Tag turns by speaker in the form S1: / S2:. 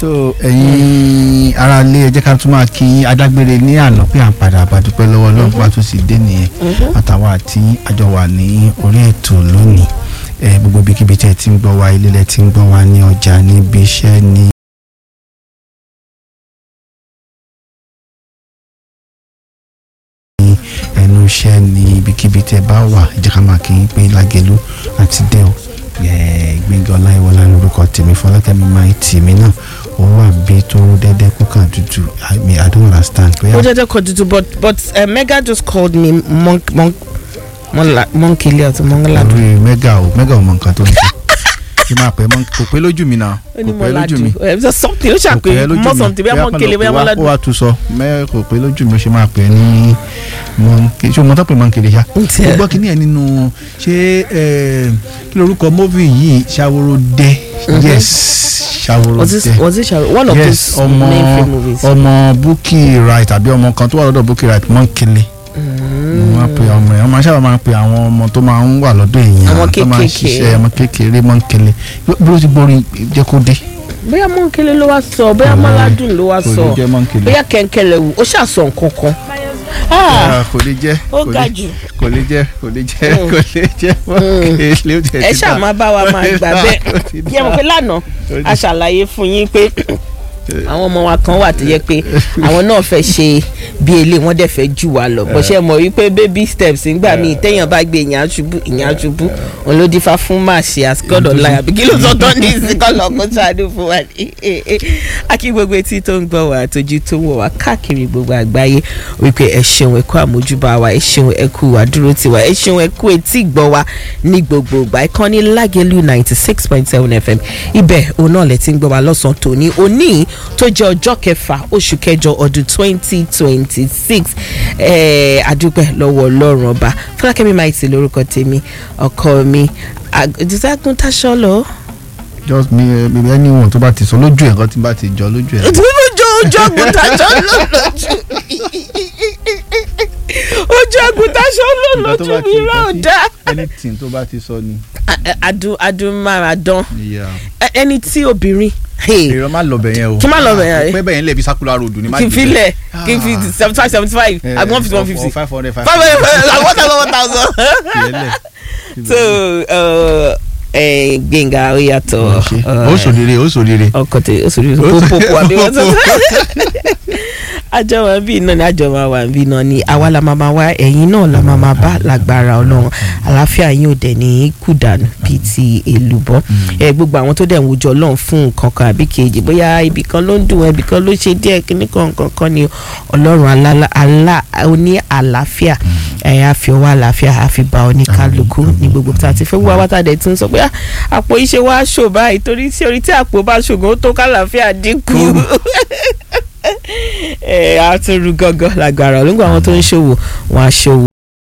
S1: tó ẹ̀yin ara lé ẹ jẹ́ ká tún máa kí adágbére ní àná pé à ń padà àbádúpẹ́ lọ́wọ́ ọlọ́run bá tún sì dé nìyẹn àtàwọn àti àjọ wà ní orí ètò lónìí ẹ gbogbo ibikíbi tẹ́ ẹ ti ń gbọ́ wa ilé lẹ ti ń gbọ́ wa ní ọjà níbi iṣẹ́ ní. ẹnu iṣẹ́ ní ibikíbi tẹ́ bá wà ẹ jẹ́ ká máa kí yín pé lágẹ̀lú àti dẹ́ọ̀ gbẹ̀ngàn ọláyíwọlá lórúkọ tèmi fọlákẹ́mi máa ń tì mí náà ó wà bí tó dẹ́dẹ́ kó kàn tutù i mean i don't understand.
S2: ó jẹ́jẹ́ kọ́ tuntun but but uh, mega just called me monk monk monkele àti mongoladu.
S1: lórí mẹ́gà o mẹ́gà ò mọ nǹkan tó ń ṣe kí máa pẹ́ mọ́ kò pé lójú mi náà
S2: ó ní
S1: kò pé lójú
S2: mọ́ládù
S1: mi
S2: ẹ ẹ something ó
S1: kò pé
S2: ṣàpè
S1: lójú
S2: mọ́
S1: mi
S2: something bẹ́ẹ̀ monkele bẹ́ẹ̀ mọ́ládù.
S1: ó wà tún sọ mẹ́ kò pé lójú mi ó ṣe máa pẹ́ ní mọ́nkele ṣé o mọ tó pé mọ́nkele ṣá
S2: Ntí ẹ.
S1: ó gbọ́ kí ni ẹ̀ nínú ṣé ẹ, kí lorúkọ móvì yìí ṣàwòrò-dé yes
S2: was this
S1: ṣàwòrò-dé
S2: was this Sharo- one of
S1: yes
S2: those
S1: ọmọ
S2: main film movies.
S1: ọmọ Bukky Wright tàbí ọmọ kan tó wà lọ́dọ̀ Bukky Wright mọ́nkele wọ́n máa pe ọmọ yẹn wọ́n máa sábà máa pe àwọn ọmọ tó máa ń wà lọ́dọ̀ èèyàn
S2: Àwọn
S1: tó máa ń
S2: kéékèèké.
S1: ṣiṣẹ́ ọmọ kékeré mọ́nkele bí ó ti gbórin jẹ́ kó dé.
S2: bóyá monkele ló wá sọ bóyá mọ́ládù ló wá
S1: kò
S2: sọ
S1: lè jẹ́ mọ́nkele.
S2: bóyá kẹ̀kẹ́lẹ̀ wù ó ṣàṣọ nǹkan kan. Ah,
S1: Ah, kò lè jẹ́
S2: ó
S1: kò
S2: ga
S1: lè-
S2: jù.
S1: kò lè jẹ́ kò lè jẹ́
S2: Mm.
S1: kò lè jẹ́ mọ́nkele ó ti
S2: ẹ ṣáà máa bá wa máa gbà bẹ́ẹ̀ kí ẹ mọ̀ pé lánàá
S1: Ó
S2: a ṣàlàyé fún yín pé àwọn ọmọ wa kan wà tó yẹ pé àwọn náà fẹ́ ṣe bí ilé wọn dẹ̀ fẹ́ jù wá lọ bó ṣe mọ̀ wípé baby steps ńgbà míì téèyàn bá gbé ìyàn àṣubú ìyàn àṣubú òun ló dífá fún màṣẹ àsìkọ́dọ̀ láyà bí kí ló sọ tán ní ìsìnkọ́lọ̀ kó ṣàánú fún wa ní. akí gbogbo etí tó ń gbọ́ wá àtọ́jú tó ń wọ̀ wá káàkiri gbogbo àgbáyé wípé ẹ ṣeun ẹ kú àmójúbà wa ẹ ṣeun ẹ kú àdúró tiwa ẹ ṣeun ẹ kú etí gbọ́ wa ní gbogbo ìgbà ìkànnì lágẹ̀lú ninety six point seven fm ibẹ̀ òun náà lẹ ti ń gbọ́ wa lọ́sàn-án tòní òní tó jẹ́ ọjọ́ kẹfà oṣù kẹjọ ọdún twenty twenty six àdúpẹ́ lọ́wọ́ ọlọ́run ọba fọlákẹ́mi maiti lórúkọ tèmi ọkọ mi àgùntàn táṣọ lọ.
S1: just mi ẹ mi anyone tó bá ti sọ lójú ẹ̀ nǹkan tí bá ti jọ lójú ẹ̀.
S2: ojú ojú àgùntàṣọ ló lójú ojú àgùntàṣọ ló
S1: Nǹkan tó
S2: lójú
S1: bá
S2: mi
S1: ti-
S2: rà ó
S1: nǹkan tí-
S2: dá.
S1: anything tó bá ti sọ ni.
S2: adùn adùn máradán
S1: Yeah.
S2: ẹni tí obìnrin
S1: èrò má lọ bẹ̀ yẹn o.
S2: Kí má lọ bẹ̀ yẹn?
S1: pé bẹ̀ yẹn lè fi circular road ni má
S2: kí n
S1: jù
S2: fi
S1: bẹ́ẹ̀.
S2: lẹ̀ kí n fi seventy five seventy five
S1: Eh,
S2: àbí one fifty one
S1: or-
S2: fifty
S1: or five hundred five
S2: five hundred like one thousand one thousand.
S1: Fìyẹn lẹ̀.
S2: so uh, eh, Gbénga ó yàtọ̀
S1: ó sòrire ó sòrire.
S2: ọkọ tẹ ó sòrire pópópó àbí wọ́n tó àjọ wa bí iná ni àjọ wa wà bí iná ni àwa la máa máa wá ẹ̀yin náà la máa máa bá lágbára ọlọ́run àlàáfíà yín ò dẹ̀ ní kú dànù bíi ti èlùbọ́ ẹ gbogbo àwọn tó dẹ̀ ń wojú ọlọ́run fún nǹkan kan àbí kejì bóyá ibì kan ló ń dùn ibì kan ló ṣe díẹ̀ kíní kan nǹkan kan ni ọlọ́run alá alá oní àlàáfíà ẹ á fi ọwọ́ àlàáfíà á fi ba oníkálukú ní gbogbo tá a ti fẹ́ wá wá tá a dẹ̀ tún sọ pé "Ah, àpò iṣẹ́ wa ṣò báyìí torí tí orí tí àpò bá ṣògùn ó tó kálàáfíà dínkù ẹ á tún rú gángan lágbára olóńgbò àwọn tó ń ṣòwò wọn á ṣòwò